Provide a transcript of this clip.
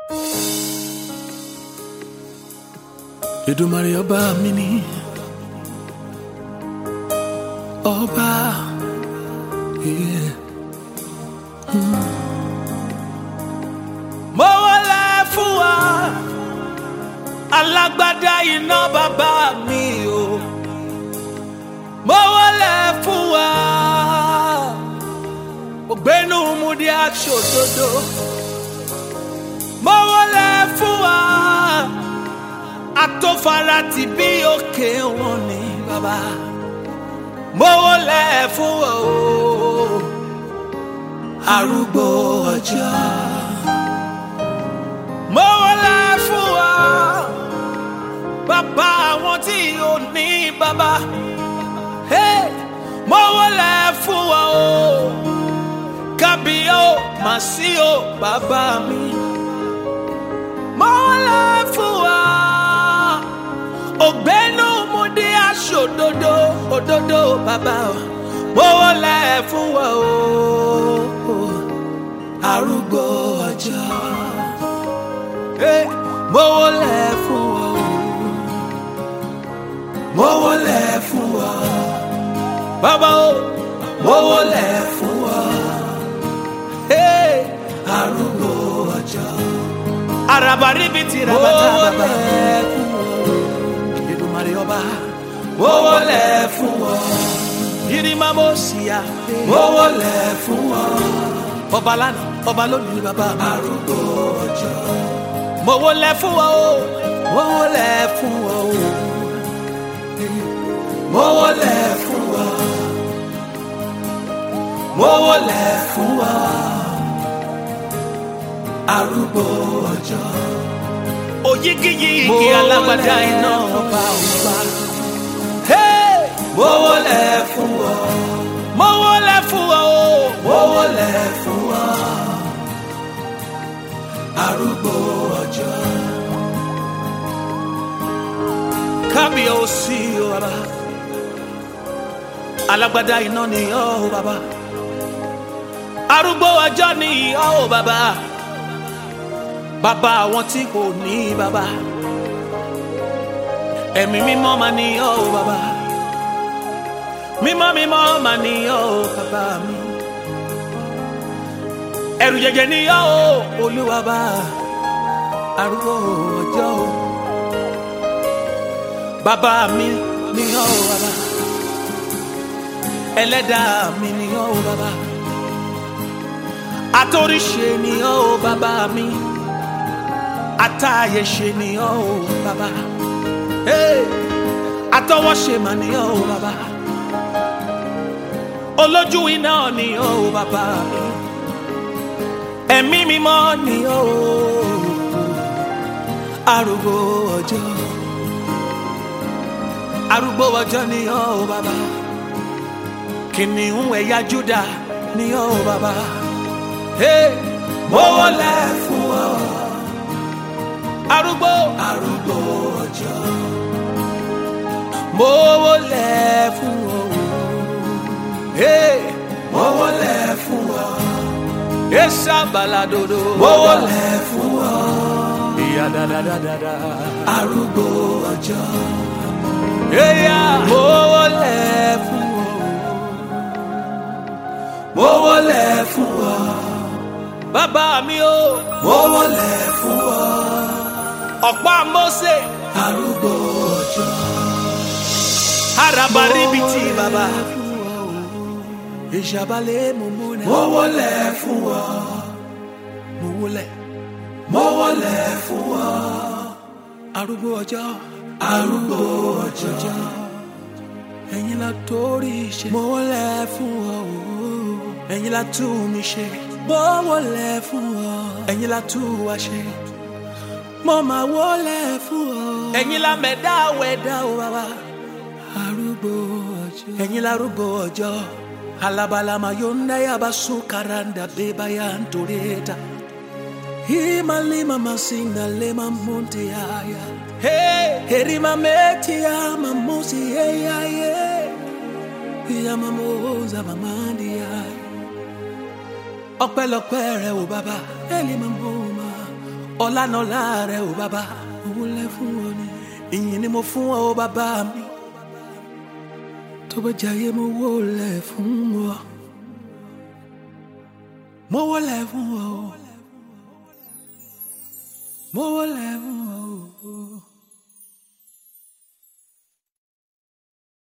Èdùmàrè ọba mi ni ọba yeah. Mm. mo wọlé fún wa alágbádá iná bàbá mi o mo wọlé fún wa ògbénu múdi aṣòdodo mo wọlé fún wa atófara ti bí òkè wọn ni bàbá mo wọlé fún wa o arúgbó ọjọ́ mo wọlé fún wa bàbá àwọn tí ò ní bàbá hey, mo wọlé fún wa o kábíyó màsí o bàbá mi mo wọlé fún wa ògbénu mo dé aṣọ òdodo òdodo bàbá o mo wọlé fún wa o arúgbó ọjọ́ hey, mo wọlé fún wa o mo wọlé fún wa bàbá o mo wọlé fún wa hey, arúgbó ọjọ́ araba ríbi ti rabata bàbá fún wa Èdùmàrè ọba mo wọlé fún wa yirima mo sì yá mo wọlé fún wa ọba lánàá ọba lónìí bàbá arúgbó ọjọ́ mo wọlé fún wa o mo wọlé fún wa o mo wọlé fún wa mo wọlé fún wa arúgbó ọjọ́ òyigiyigi alágbádá iná ọba ọba mo wọlé fún wa mo wọlé fún wa o mo wọlé fún wa arúgbó ọjọ́ kábíyèsí o bàbá alágbádá iná ni ọ́ o bàbá arúgbó ọjọ́ ni ọ́ o bàbá bàbá àwọn tí kò ní bàbá ẹ̀mí mímọ́ máa ní ọ́ o bàbá mímọ́ mímọ́ máa ní ọ́ o bàbá mi ẹ̀rù jẹjẹ ní ọ́ o olúwa bá arúgbó ọjọ́ o bàbá mi ní ọ́ o bàbá ẹlẹ́dàá mi ní ọ́ o bàbá atóríṣe ní ọ́ o bàbá mi atáyẹ̀ṣe ní ọ́ o bàbá hey, atọwọ́ṣe mà ní ọ́ o bàbá olójú iná ní ọ́ o bàbá mi ẹ̀mí mímọ́ ní ọ́ o arúgbó ọjọ́ arúgbó ọjọ́ ní ọ́ o bàbá kìnìún ẹ̀yà Júdà ní ọ́ o bàbá hey, mo wọlé fún ọ arúgbó arúgbó ọjọ́ mo wọlé fún ọ hey, mo wọlé fún ọ esa baladodo mo wọlé fún ọ ìyá dáadáa arúgbó ọjọ́ eya mo wọlé fún ọ mo wọlé fún ọ bàbá mi o mo wọlé fún ọ ọ̀pá Mósè arúgbó ọjọ́ arabaribiti bàbá ìṣàbálẹ̀ mo múnẹ̀ mo wọlé fún ọ mo wọlé mo wọlé fún ọ arúgbó ọjọ́ arúgbó ọjọ́ ẹ̀yin la torí ṣe mo wọlé fún ọ ẹ̀yin la tú mi ṣe mo wọlé fún ọ ẹ̀yin la tú wa ṣe mo máa wọlé fún ọ. ẹ̀yin la mẹ̀dá wẹ̀dá o bàbá. arúgbó ọjọ́. ẹ̀yin la arúgbó ọjọ́. alabalama yonda yaba sukaranda beba ya ntoreta. himalima masinda lema monte yaya. Hey, herima meti ya mamusi yeya ye. Ya mamoza mamandi yaya. ọpẹ́lọpẹ́ rẹ o bàbá. ẹlẹ́mọ̀ mọ́ ma ọlànàlá rẹ ò bàbá mo wólẹ̀ fún ọ ni ìyìn ni mo fún ọ bàbá mi tó bá jayé mo wólẹ̀ fún ọ mo wólẹ̀ fún ọ mo wólẹ̀ fún